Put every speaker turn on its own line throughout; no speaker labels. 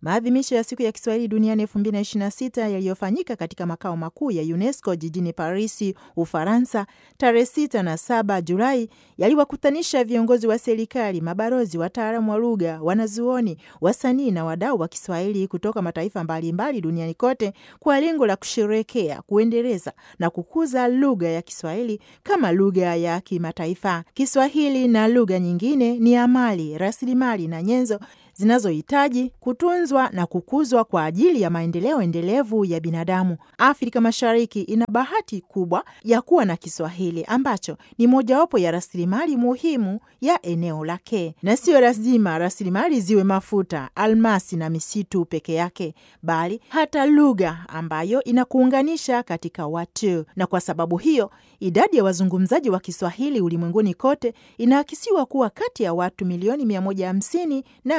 Maadhimisho ya siku ya Kiswahili duniani 2026 yaliyofanyika katika makao makuu ya UNESCO jijini Parisi, Ufaransa, tarehe 6 na 7 Julai yaliwakutanisha viongozi wa serikali, mabalozi, wataalamu wa lugha, wanazuoni, wasanii na wadau wa Kiswahili kutoka mataifa mbalimbali mbali duniani kote kwa lengo la kusherekea, kuendeleza na kukuza lugha ya Kiswahili kama lugha ya kimataifa. Kiswahili na lugha nyingine ni amali, rasilimali na nyenzo zinazohitaji kutunzwa na kukuzwa kwa ajili ya maendeleo endelevu ya binadamu. Afrika Mashariki ina bahati kubwa ya kuwa na Kiswahili ambacho ni mojawapo ya rasilimali muhimu ya eneo lake, na siyo lazima rasilimali ziwe mafuta, almasi na misitu peke yake, bali hata lugha ambayo inakuunganisha katika watu. Na kwa sababu hiyo idadi ya wazungumzaji wa Kiswahili ulimwenguni kote inaakisiwa kuwa kati ya watu milioni 150 na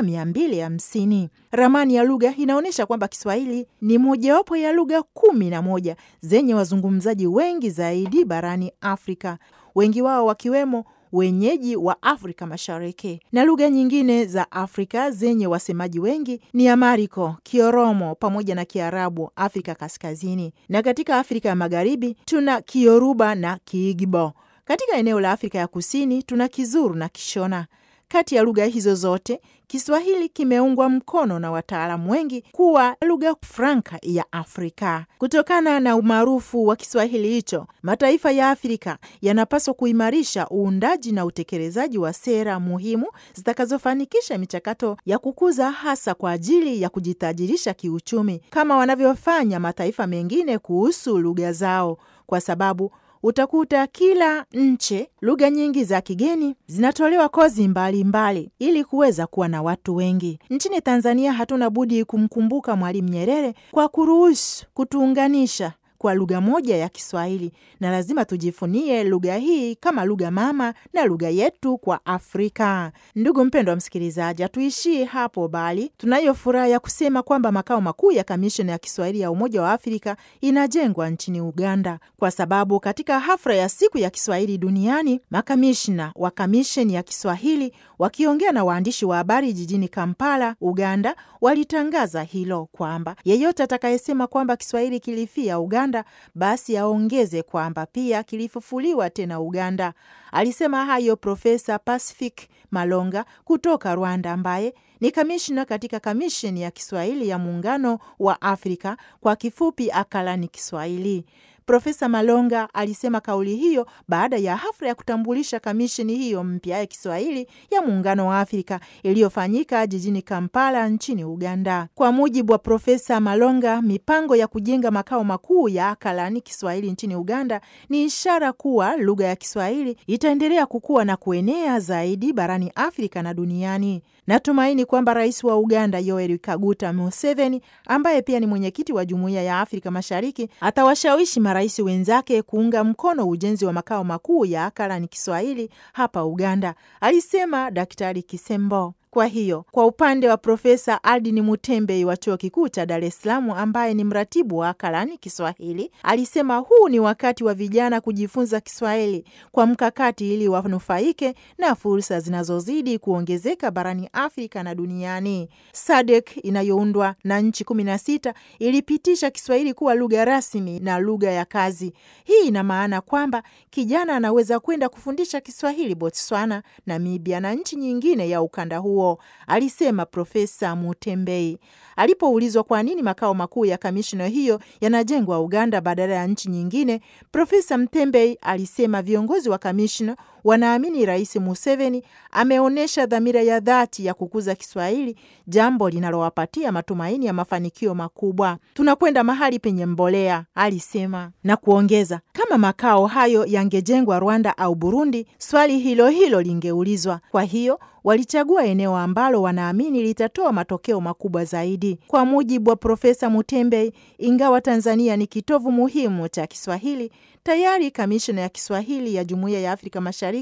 250. Ramani ya lugha inaonyesha kwamba Kiswahili ni mojawapo ya lugha kumi na moja zenye wazungumzaji wengi zaidi barani Afrika, wengi wao wakiwemo wenyeji wa Afrika Mashariki. Na lugha nyingine za Afrika zenye wasemaji wengi ni Amariko, Kioromo pamoja na Kiarabu Afrika Kaskazini, na katika Afrika ya Magharibi tuna Kioruba na Kiigbo. Katika eneo la Afrika ya Kusini tuna Kizuru na Kishona. Kati ya lugha hizo zote Kiswahili kimeungwa mkono na wataalamu wengi kuwa lugha franka ya Afrika. Kutokana na umaarufu wa Kiswahili hicho, mataifa ya Afrika yanapaswa kuimarisha uundaji na utekelezaji wa sera muhimu zitakazofanikisha michakato ya kukuza, hasa kwa ajili ya kujitajirisha kiuchumi, kama wanavyofanya mataifa mengine kuhusu lugha zao, kwa sababu utakuta kila nchi lugha nyingi za kigeni zinatolewa kozi mbalimbali mbali, ili kuweza kuwa na watu wengi. Nchini Tanzania hatuna budi kumkumbuka Mwalimu Nyerere kwa kuruhusu kutuunganisha kwa lugha moja ya Kiswahili, na lazima tujifunie lugha hii kama lugha mama na lugha yetu kwa Afrika. Ndugu mpendwa msikilizaji, hatuishii hapo, bali tunayo furaha ya kusema kwamba makao makuu ya kamisheni ya Kiswahili ya Umoja wa Afrika inajengwa nchini Uganda, kwa sababu katika hafla ya siku ya Kiswahili duniani makamishna wa kamisheni ya Kiswahili wakiongea na waandishi wa habari jijini Kampala, Uganda, walitangaza hilo kwamba yeyote atakayesema kwamba Kiswahili kilifia Uganda basi aongeze kwamba pia kilifufuliwa tena Uganda. Alisema hayo Profesa Pacific Malonga kutoka Rwanda, ambaye ni kamishna katika kamisheni ya Kiswahili ya Muungano wa Afrika, kwa kifupi Akalani Kiswahili. Profesa Malonga alisema kauli hiyo baada ya hafla ya kutambulisha kamisheni hiyo mpya ya Kiswahili ya Muungano wa Afrika iliyofanyika jijini Kampala nchini Uganda. Kwa mujibu wa Profesa Malonga, mipango ya kujenga makao makuu ya Akalani Kiswahili nchini Uganda ni ishara kuwa lugha ya Kiswahili itaendelea kukua na kuenea zaidi barani Afrika na duniani. Natumaini kwamba rais wa Uganda Yoweri Kaguta Museveni, ambaye pia ni mwenyekiti wa Jumuiya ya Afrika Mashariki, atawashawishi marais wenzake kuunga mkono ujenzi wa makao makuu ya Akalani Kiswahili hapa Uganda, alisema Daktari Kisembo. Kwa hiyo kwa upande wa Profesa Aldini Mutembei wa chuo kikuu cha Dar es Salaam, ambaye ni mratibu wa Akalani Kiswahili, alisema huu ni wakati wa vijana kujifunza Kiswahili kwa mkakati ili wanufaike na fursa zinazozidi kuongezeka barani Afrika na duniani. SADC inayoundwa na nchi kumi na sita ilipitisha Kiswahili kuwa lugha rasmi na lugha ya kazi. Hii ina maana kwamba kijana anaweza kwenda kufundisha Kiswahili Botswana, Namibia na nchi nyingine ya ukanda huo, alisema Profesa Mutembei. Alipoulizwa kwa nini makao makuu ya kamishina hiyo yanajengwa Uganda badala ya nchi nyingine, Profesa Mtembei alisema viongozi wa kamishina wanaamini Rais Museveni ameonyesha dhamira ya dhati ya kukuza Kiswahili, jambo linalowapatia matumaini ya mafanikio makubwa. Tunakwenda mahali penye mbolea, alisema na kuongeza, kama makao hayo yangejengwa Rwanda au Burundi, swali hilo hilo lingeulizwa. Kwa hiyo walichagua eneo ambalo wanaamini litatoa matokeo makubwa zaidi. Kwa mujibu wa Profesa Mutembei, ingawa Tanzania ni kitovu muhimu cha Kiswahili, tayari kamishna ya Kiswahili ya Jumuiya ya Afrika Mashariki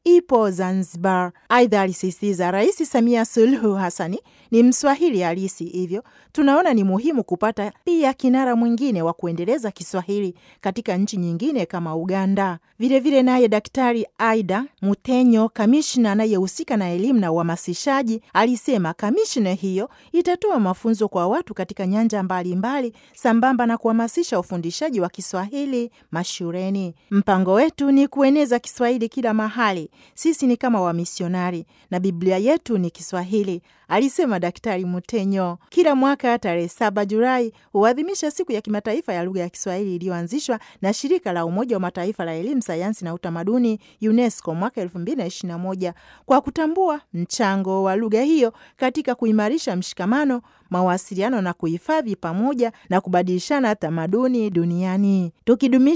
ipo Zanzibar. Aidha, alisisitiza Rais Samia Suluhu Hassani ni Mswahili halisi, hivyo tunaona ni muhimu kupata pia kinara mwingine wa kuendeleza Kiswahili katika nchi nyingine kama Uganda. Vilevile naye Daktari Aida Mutenyo, kamishna anayehusika na elimu na uhamasishaji, alisema kamishna hiyo itatoa mafunzo kwa watu katika nyanja mbalimbali mbali, sambamba na kuhamasisha ufundishaji wa Kiswahili mashuleni. Mpango wetu ni kueneza Kiswahili kila mahali. Sisi ni kama wamisionari na Biblia yetu ni Kiswahili, alisema Daktari Mutenyo. Kila mwaka tarehe saba Julai huadhimisha siku ya kimataifa ya lugha ya Kiswahili iliyoanzishwa na shirika la Umoja wa Mataifa la elimu, sayansi na utamaduni UNESCO mwaka elfu mbili na ishirini na moja kwa kutambua mchango wa lugha hiyo katika kuimarisha mshikamano, mawasiliano na kuhifadhi pamoja na kubadilishana tamaduni duniani tukidumisha